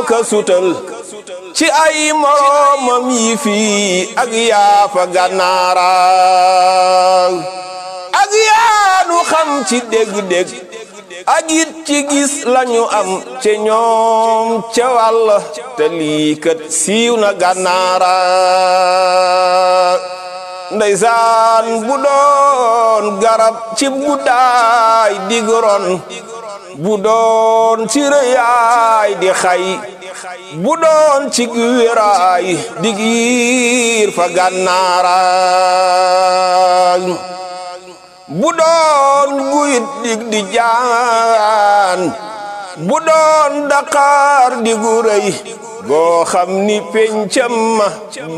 ka sutal ci ay moroomam yi fii ak yaafa gànnaara ak yaanu xam ci dégg-dégg ak it ci gis lañu am ca ñoom ca wàll te lii kat siiw na gànnaara ndeysaan bu doon garab ci guddaay digron bu doon ci rëyaay di xay bu doon ci wéraay di giir fa gànnaara bu doon guyit dig di jaan bu doon daqaar di gu rëy goo xam ni pencam ma